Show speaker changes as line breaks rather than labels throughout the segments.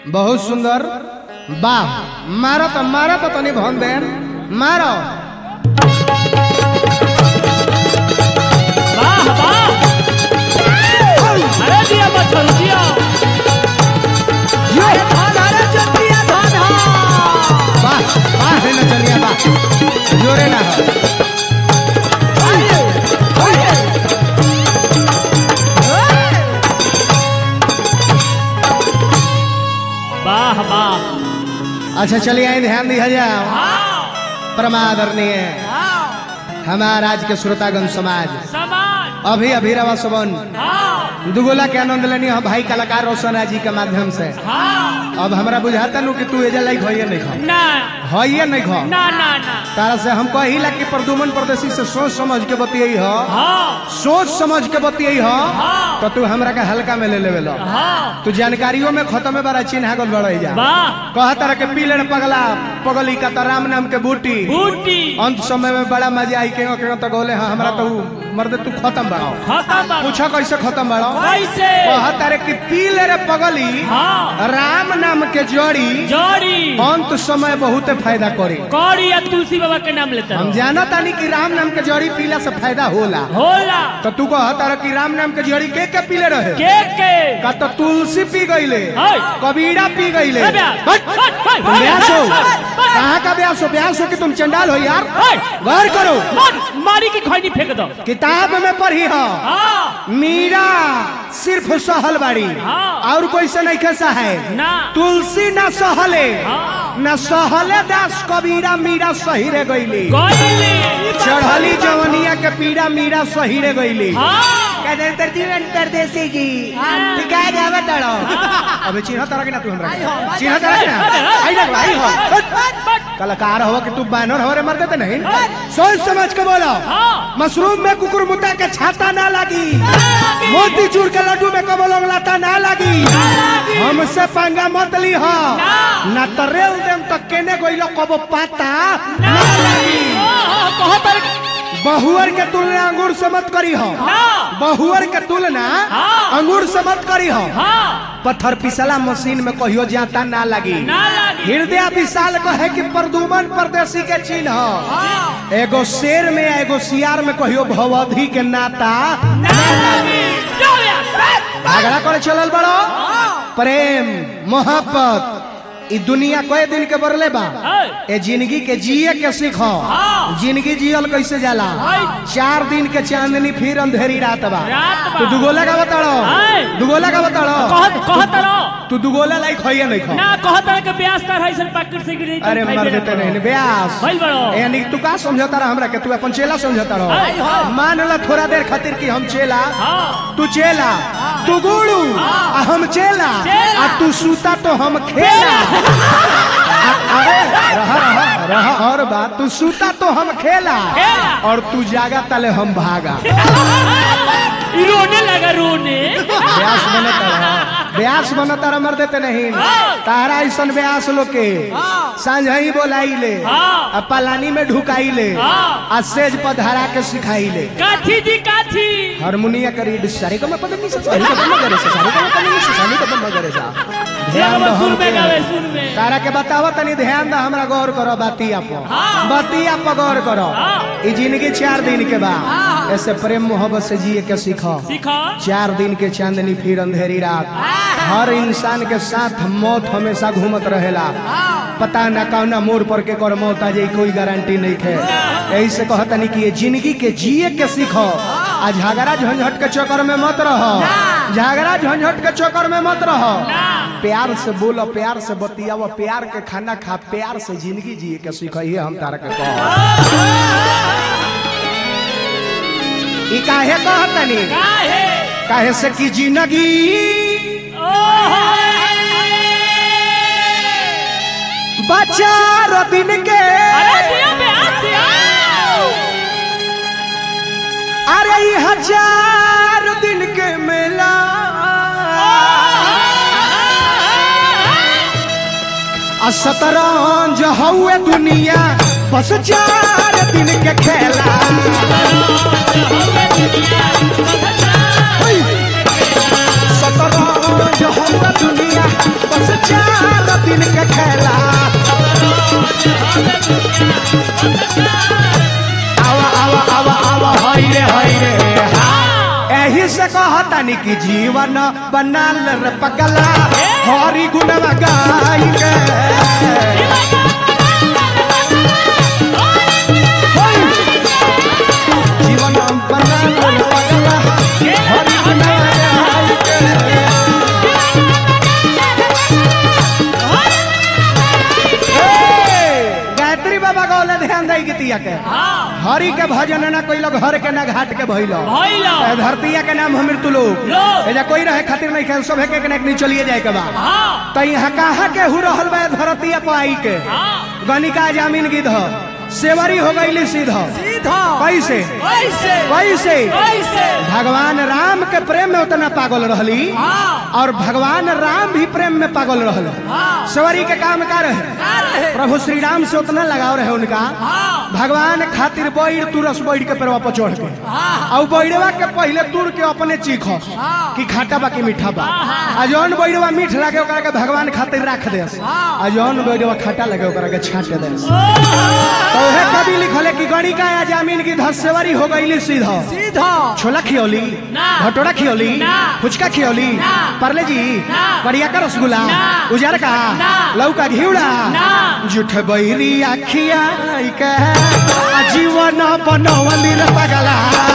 बहुत सुंदर वाह मारो तो मारो तो तनी भन देन मारो
वाह वाह अरे दिया मच्छर दिया
वाह वाह है ना चलिए वाह जोरे ना हो
वाह वाह
अच्छा चलिए आए ध्यान दिया जाओ परमादरणीय हमारा आज के श्रोतागण समाज
समाज
अभी अभी रवा सबन
हाँ
दुगोला के आनंद लेनी हो भाई कलाकार रोशन जी के माध्यम से
हाँ
अब हमरा बुझाता नु कि तू एजा लाइक होइए नहीं खा
ना
होइए नहीं खा
ना ना ना
तारा से हम कहिला कि प्रदुमन परदेसी से सोच समझ के बतियई हो
हाँ
सोच समझ के बतियई हो
हाँ।
तो तू हमरा के हल्का में ले लेवे लो
हाँ
तू जानकारियों में खत्म में बड़ा चिन्हा गल बड़ई जा
वाह
कह तरह के पीलड़ पगला पगली का तो राम नाम के बूटी
बूटी
अंत समय में बड़ा मजा आई के के तो गोले हाँ हमरा तो मर्द तू खत्म बड़ाओ
खत्म बाबा।
पूछा कैसे खत्म बड़ाओ
कैसे
कह तारे कि पीले रे पगली
हाँ
राम नाम के जड़ी
जोड़ी
अंत समय बहुत फायदा करी
कौड़ी या तुलसी बाबा के नाम लेते
हम
रहो
जाना तानी कि राम नाम के जड़ी पीला से फायदा होला
होला
तो तू कह तारा कि राम नाम के जड़ी के के पीले रहे
के के
का तो तुलसी पी गईले
हाय।
कबीरा पी गईले
ए ब्याह,
बट,
हाय, हाय,
तुम
हाय,
ब्यास हो
हाय, हाय,
कहाँ का ब्यास हो ब्यास हो कि तुम चंडाल हो यार
हाय।
गौर करो
मार मारी की खैनी फेंक दो
किताब में पढ़ी हो
हाँ
मीरा सिर्फ सहल बाड़ी
हाँ।
और कोई से नहीं कैसा है
ना
तुलसी ना सहले
हाँ।
न सहले दास कबीरा मीरा सही रे गईली
गईली
चढ़ली जवनिया के पीड़ा मीरा सही रे गईली
हाँ
परदेसी जी टिका जावे तड़ो अबे चिन्ह तरह के ना तू हमरा चिन्ह तरह के ना आई ना आई हो कलाकार हो कि तू बानर हो रे मर देते नहीं सोच समझ के बोलो
हाँ
मशरूम में कुकुर मुत्ता के छाता ना लगी मोती चूर के लड्डू में कमल लाता ना लगी हमसे पंगा मत ली हो ना तो रेल देम तो केने गइलो कबो पाता ना लगी
कहो पर
बहुअर के तुलना अंगूर से मत करी हो
ना
बहुअर के तुलना
हाँ।
अंगूर से मत करी हो
हाँ
पत्थर पिसला मशीन में कहियो जाता ना लगी
ना लगी
हृदय विशाल को है कि प्रदुमन परदेसी के चिन्ह हो। एगो शेर में एगो सियार में कहियो भवधी के नाता
ना लगी जो या
झगड़ा करे चलल बड़ो प्रेम मोहब्बत ई दुनिया कए दिन के बरले बा
है।
ए जिंदगी के जिए के सीखो
हाँ।
जिंदगी जियल कैसे जाला
है।
चार दिन के चांदनी फिर अंधेरी रात बा
रात बा।
तू दुगोला का बताड़ो
है।
दुगोला का बताड़ो
कह कह तरो
तू दुगोला लाइक होइए नहीं खो
ना कह तरह के ब्यास तर है सन पैकेट से गिरी
अरे मर देते नहीं ब्यास
भइल बड़ो
यानी तू का समझता रहा हमरा के तू अपन चेला समझता
है,
रहो
हाँ।
मान ला थोड़ा देर खातिर कि हम चेला
हाँ
तू चेला तू गुड़ू आ हम चेला
चेला।
आ तू सूता तो हम खेला आ- अरे रहा रहा रहा और बात तू सूता तो हम खेला
खेला।
और तू जागा तले हम भागा
ई रोने लगा रोने
ब्यास बनता रहा ब्यास बनता रहा मर देते नहीं तारा ऐसन ब्यास लोग के सांझ ही बोलाई ले
हाँ।
आ पलानी में ढुकाई ले
हाँ।
आ सेज पर धरा के सिखाई ले
काठी जी काठी
हारमोनिया करी सारे का मैं पता नहीं सारे का मैं करे सारे का मैं पता नहीं सारे का मैं करे सा ध्यान दो
सुर
हम
में गावे सुर में
तारा के बतावा तनी ध्यान दो हमरा गौर करो बातिया पर
हाँ।
बातिया पर गौर करो
हाँ।
ई जिंदगी चार दिन के बाद ऐसे प्रेम मोहब्बत से जिए के सीखो
सीखो
चार दिन के चांदनी फिर अंधेरी रात हर इंसान के साथ मौत हमेशा घूमत रहेला पता न कौना मोड़ पर के कर मौत आ जाई कोई गारंटी नहीं है यही से कहतनी कि ये जिंदगी के जिए के सीखो आ झगड़ा झंझट के चक्कर में मत रहो झगड़ा झंझट के चक्कर में मत रहो प्यार से बोलो प्यार से बतियाओ प्यार के खाना खा प्यार से जिंदगी जिए के सीखो ये हम तारा के कहो ई काहे कहतनी
काहे
काहे से कि जिंदगी
ओहो
बचार दिन के
अरे दिया ब्यास दिया
अरे ई हजार दिन के मेला आ शतरंज हउए दुनिया बस चार दिन के खेला शतरंज जो हम दुनिया बस चार दिन के खेला आवा आवा आवा आवा हाय रे हाय रे एही से कहतानी कि जीवन बनाल रे पगला हरि गुणवा गाई के जीवन बनाल रे पगला हरि गुणवा गाई के ए, गायत्री बाबा गौले ध्यान दे गीतिया के हरि के भजन ना कोई लोग हर के ना घाट के भइलो
भइलो।
ए, धरतिया के नाम हमर तुलो
लोग।
एजा कोई रहे खातिर नहीं खेल सब के के नहीं चलिए जाए के बा
हाँ
त यहाँ कहाँ के हु रहल बा धरतिया पर आई के
हाँ
गनिका जामीन गिध सेवरी हो गईली सीधा
सीधा
कैसे
कैसे
कैसे
कैसे
भगवान राम के प्रेम में उतना पागल रहली
हाँ
और भगवान राम भी प्रेम में पागल रहल
हाँ
सेवरी के काम का रहे
का रहे
प्रभु श्री राम से उतना लगाव रहे उनका
हाँ
भगवान खातिर बैर तुरस बैठ के पेड़वा पर चढ़ के
हाँ
और बैरवा के पहले तुर के अपने चीख
हाँ।
कि खाटा बा कि मीठा बा
हाँ।
आ जौन बैरवा मीठ लागे ओकरा के भगवान खातिर रख दे
हाँ।
आ जौन बैरवा खाटा लगे ओकरा के छाट दे
ओ,
तो उहे कवि लिखले कि गणिका या जामीन की धसेवरी हो गईली सीधा
सीधा
छोला खियौली
ना।
भटोरा खियौली
ना।
फुचका खियौली
ना।
परले जी
ना।
करिया का रसगुल्ला
ना।
उजार का
ना।
लौका घिउड़ा
ना।
जुठ बैरी आखिया के आ जीवन बनवली रे पगला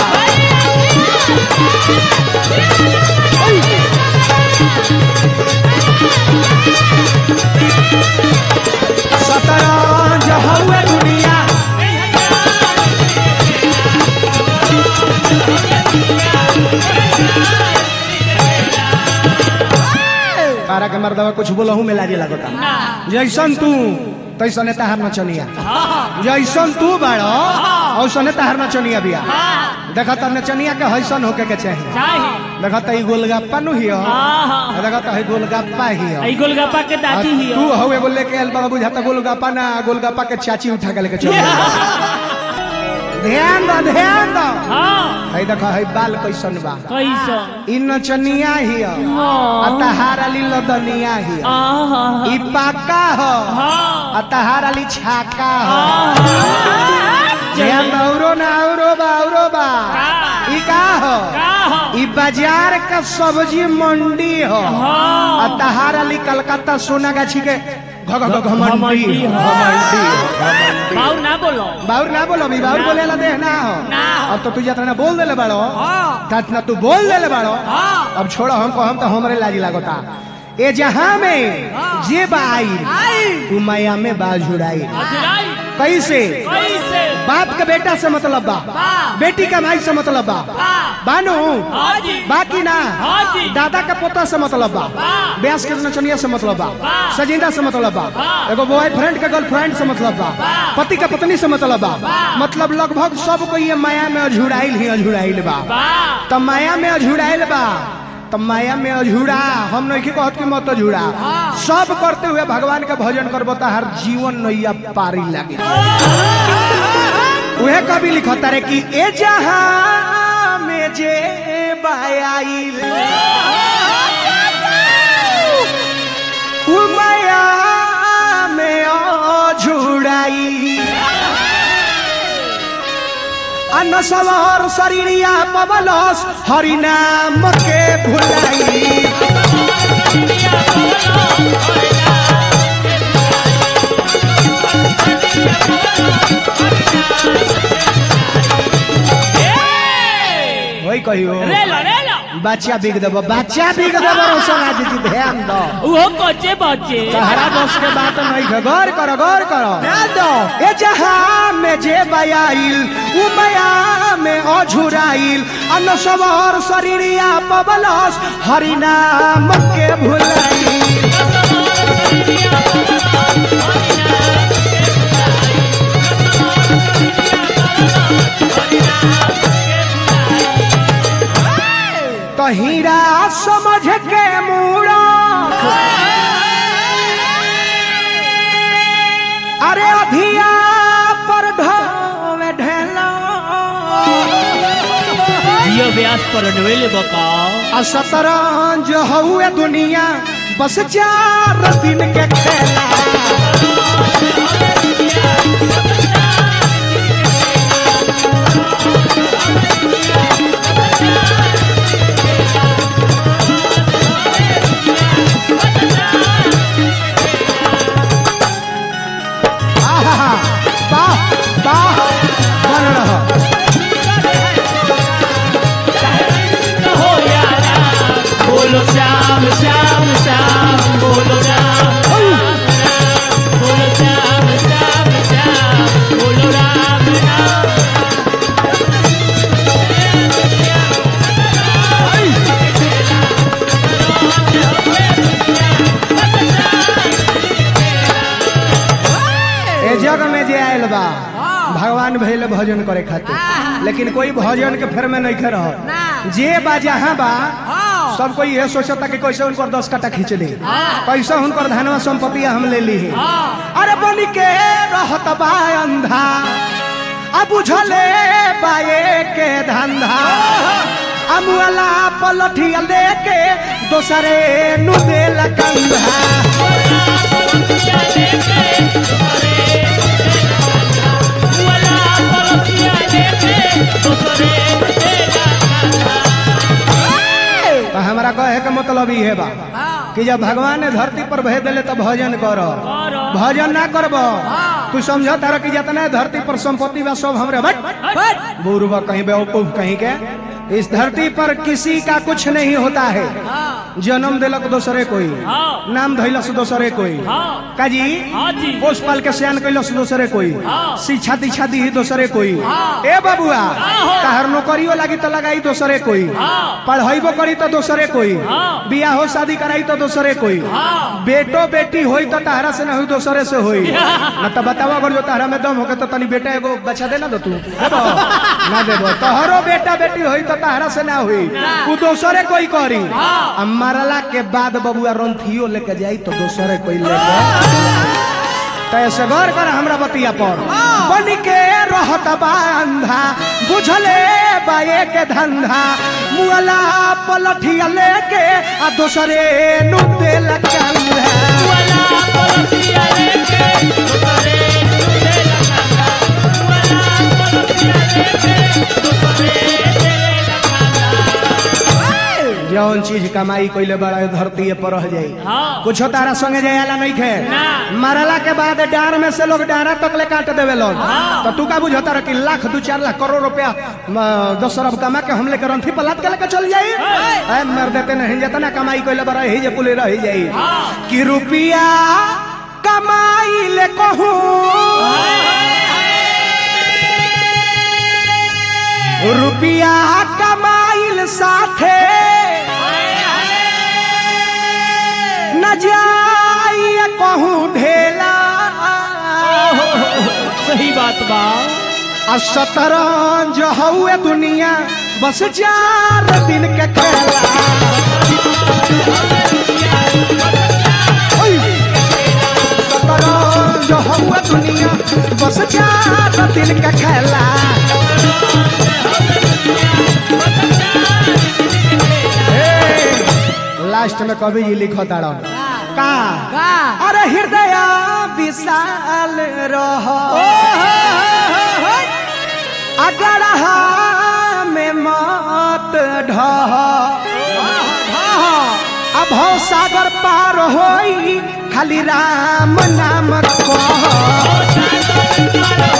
शतरंज हउए दुनिया तारा के मर्दवा कुछ बोलहू में लाजे लगता
ना
जैसन तू तैसने तहार नचनिया
हाँ
जैसन तू बाड़ो औसने तहार नचनिया बिया
हाँ
देखा त नचनिया के हैसन होके के चाहिए
चाहिए
देखा त ई गोलगप्पा नु हियो
हाँ हाँ
देखा त है गोलगप्पा हियो
आई गोलगप्पा के
आ
दादी ही
तू हवे बोले के एल बाबा बुझाता गोलगप्पा ना गोलगप्पा के चाची उठा के लेके चल ध्यान दो ध्यान दो
हाँ
है देखा है बाल कैसन बा
कैसा
ई नचनिया हियो आ तहार अली लदनिया हियो
आहा
ई पाका हो
हाँ
आ तहार अली छाका हो
आहा
ध्यान दो औरो ना औरो बा औरो बा ई का हो
का हो
ई बाजार का सब्जी मंडी हो
हाँ
आ तहार अली कलकत्ता सोना गाछी के घ- घ- घ- घमंडी
घमंडी
हो,
हो।
घमंडी हो, घमंडी।
बाऊ ना बोलो
बाउर ना बोलो भी बाउर
ना।
बोले ला देह ना हो
ना हो।
अब तो तू जितना बोल देले बाड़ो
हाँ
तना तू बोल देले बाड़ो
हाँ
अब छोड़ो हमको हम तो हमरे लाजी लागोता ए जहां में जे बाई
आई
तू माया में बाल झुड़ाई
अजराई
कैसे
कैसे
बाप के बेटा से मतलब बा
बा
बेटी का माई से मतलब बा
बा
बानू
हाँ जी
बाकी ना
हाँ जी
दादा का पोता से मतलब बा
बा
ब्यास के नचनिया से मतलब बा
बा।
सजिंदा से मतलब बा
बा।
एगो बॉयफ्रेंड के गर्लफ्रेंड से मतलब बा
बा।
पति का पत्नी से मतलब बा
बा।
मतलब लगभग सबको ये माया में अझुड़ाइल ही अझुड़ाइल बा
बा
त माया में अझुड़ाइल बा त माया में अझुड़ा हम नहीं कहत कि मत अझुड़ा
हाँ।
सब करते हुए भगवान का भजन करबो त हर जीवन नैया पारी लागे उहे कवि लिखता रे कि ए जहां में जे बायाइल उ माया में अझुड़ाई अन्न सवार शरीरिया पवलस हरि नाम के भुलाई वही कहियो
रे लो रे लो
बच्चा बिग देबो बच्चा बिग देबो रोशन आज जी ध्यान दो
वो कोचे बच्चे
सहारा बस के बात नहीं है गौर करो गौर करो ध्यान दो ए जहां में जे बयाइल उ माया में अझुराइल अन्न सवार शरीरिया पवलस हरि नाम के भुलाई तो हीरा समझ के मूड़ा अरे अधिया पर ढोवे ढेला
जियो व्यास पर नवेले बकाओ
आ शतरंज हउए दुनिया बस चार दिन के खेला आहा, वाह वाह बन रहा
हो यारा बोलो श्याम श्याम श्याम बोलो राम राम राम बोलो श्याम श्याम श्याम बोलो राम राम
ए जग में जे आयल बा भगवान भइल भजन करे खातिर लेकिन कोई भजन के फेर में नहीं रह जे बा जहाँ बा सब कोई ये सोचता कि कैसे उनकर दस कट्टा खींच ली कैसे उनकर धनवा संपत्ति हम ले ली अरे बन के रहत बा अंधा अब बुझले बाए के धंधा अमुअला पलठिया लेके दोसरे नु देल कंधा तो हमारा कहे के मतलब ये बा कि जब भगवान ने धरती पर भेज दिले तो भजन करो
करो।
भजन ना करब तू समझ तारा कि जितना है धरती पर संपत्ति बा सब हमरे बट बुरबा कहीं बेवकूफ कहीं के इस धरती पर किसी का कुछ नहीं होता है जन्म दिलक दोसरे कोई
हाँ।
नाम धैलस दोसरे कोई
हाँ।
काजी
हाँ जी।
पोष पाल के सियान कैलस दोसरे कोई
हाँ।
शिक्षा दीक्षा दी दोसरे कोई
हाँ।
ए बबुआ
हाँ।
तहर नौकरियो लागी तो लगाई दोसरे कोई
हाँ।
पढ़ाईबो करी तो दोसरे कोई
हाँ।
बियाहो शादी कराई तो दोसरे कोई
हाँ।
बेटो बेटी होई तो तहरा से ना हुई दोसरे से होई न तो बतावा अगर जो तहरा में दम होके तो तनी बेटा एगो बच्चा देना दो तू देबो ना देबो तोहरो बेटा बेटी होई तो तहरा से ना हुई तू दोसरे कोई करी आ मरला के बाद बबुआ रंथियो लेके जाई तो दोसरे कोई लेके तो ऐसे गौर कर हमरा बतिया पर बन के रहत बा अंधा बुझले बाए के धंधा मुअला पलठिया लेके आ दोसरे नु देल कंधा जौन चीज कमाई कइले बड़ा धरती पर रह जाई
हाँ।
कुछ तारा संगे जायला नहीं खे
ना।
मरला के बाद डार में से लोग डारा तक ले काट देवे लोग तो तू का बुझता रहा कि लाख दू चार लाख करोड़ रुपया म, दस अरब कमा के हम लेकर रंथी पलाट के लेकर चल जाई ऐ मर देते नहीं जितना कमाई कइले बड़ा ही जे कुल रह जाई कि रुपया कमाई ले कहूं रुपया कमाइल साथे न जाइए कहूँ ढेला
सही बात बा
आ शतरंज हउए दुनिया बस चार दिन के खेला ओय! शतरंज हउए दुनिया बस चार दिन के खेला ए, लास्ट में कवि जी लिखो तारा का अरे हृदय विशाल रहो अगर में मत ढह अब हो सागर पार होई खाली राम नाम कह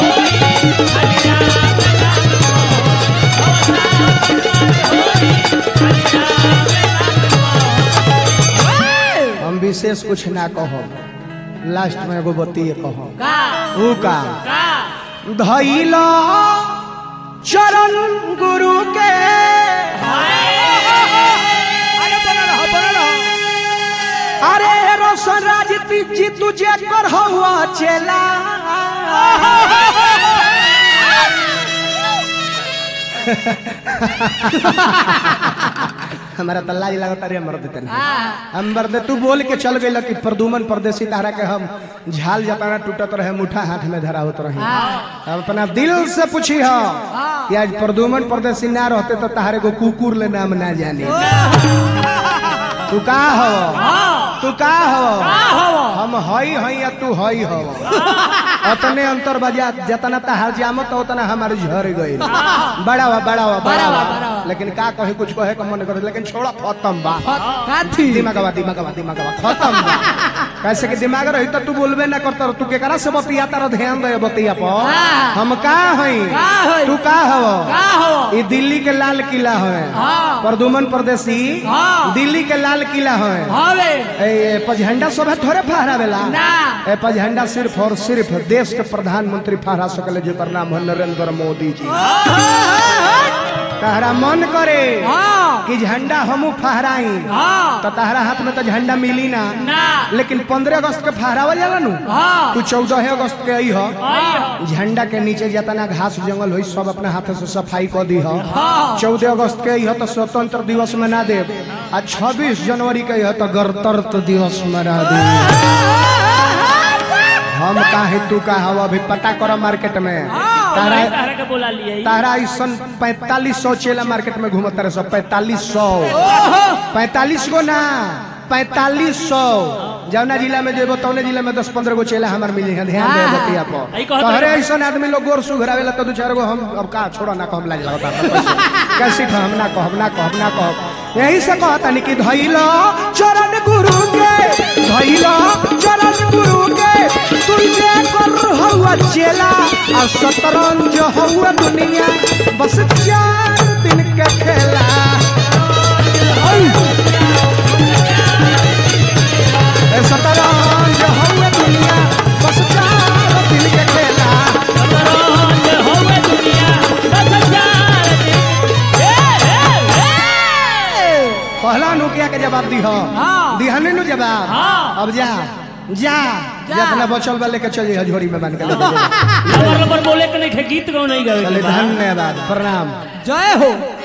हम विशेष कुछ ना कहो लास्ट में एगो बतिए कहो ऊ का धैल चरण गुरु के अरे रोशन राज जी तुझे कर हुआ चेला हमारा तल्ला जी लगता रे मर्द तन हम मर्द तू बोल के चल गई कि प्रदुमन परदेसी तारा के हम झाल जताना टूटत रहे मुठा हाथ में धरा होत रहे हम अपना दिल से पूछी हो कि आज प्रदुमन परदेसी ना रहते तो तहारे को कुकुर ले नाम ना जाने तू का हो तू का हो हम हई हई या तू हई हो अतने अंतर बजा जतना तहार जामत उतना हमारे झर गई बड़ा हुआ बड़ा हुआ बड़ा
बड़ा हुआ,
हुआ
बड़ा हुआ।
लेकिन का कहे कुछ कहे का मन करे लेकिन छोड़ा खत्म बा
काथी
दिमागवा दिमागवा दिमागवा खत्म बा कैसे कि दिमाग रही तो तू बोलबे ना करता तू केकरा से बतिया तारा ध्यान दे बतिया पर
हाँ।
हम का हई
का हई?
तू का हव
का हो
ई दिल्ली के लाल किला है
हाँ।
प्रदुमन परदेसी
हाँ।
दिल्ली के लाल किला है
हवे
ए पझंडा सब थोड़े फहरावेला
ना।
ए पझंडा सिर्फ और सिर्फ देश के प्रधानमंत्री फहरा सकले जेकर नाम है नरेंद्र मोदी जी तहरा मन करे
हाँ
कि झंडा हमू फहराई
हाँ
तो तहरा हाथ में तो झंडा मिली ना
ना
लेकिन पंद्रह अगस्त के फहरावल जाला नु
हाँ
तू चौदह अगस्त के आई हो झंडा के नीचे जितना घास जंगल हुई सब अपने हाथ से सफाई कर दी हो
हाँ
चौदह अगस्त के यह तो स्वतंत्र दिवस मना दे आ छब्बीस जनवरी के यह तो गणतंत्र दिवस मना दे हम काहे तू का हवा अभी पता करो मार्केट में तारा
तारा के बोला लिए
तारा ऐसन पैतालीस सौ चेला मार्केट में घूमत रहे सब पैतालीस सौ पैतालीस गो ना पैतालीस सौ जौना जिला में जेबो तौने जिला में दस पंद्रह गो चेला हमार मिली है ध्यान दे बतिया
आई
पर
कहत
तोहरे ऐसन आदमी लोग गोर सुघरावेला तो दू चार गो हम अब का छोड़ो ना कहम लाज लगता कैसे हम ना कहब ना कहब ना कहब यही से कहता नहीं कि धैलो चरण गुरु के धैलो चरण गुरु के तुझे कर हवा चेला आ शतरंज हवा दुनिया बस चार दिन के खेला ओय! ए शतरंज हवा दुनिया बस चार दिन के खेला
शतरंज होवे दुनिया बस चार दिन ए ए ए
पहला नुकिया के जवाब दी हो
हाँ।
दिहने नु जवाब
हाँ।
अब जा जा
जा।
जितना बचल बा लेके चल जा झोरी में बन के लेके जा।
नंबर नंबर बोले के नहीं खे गीत गाओ नहीं गावे
चले
के बा।
धन्यवाद प्रणाम
जय हो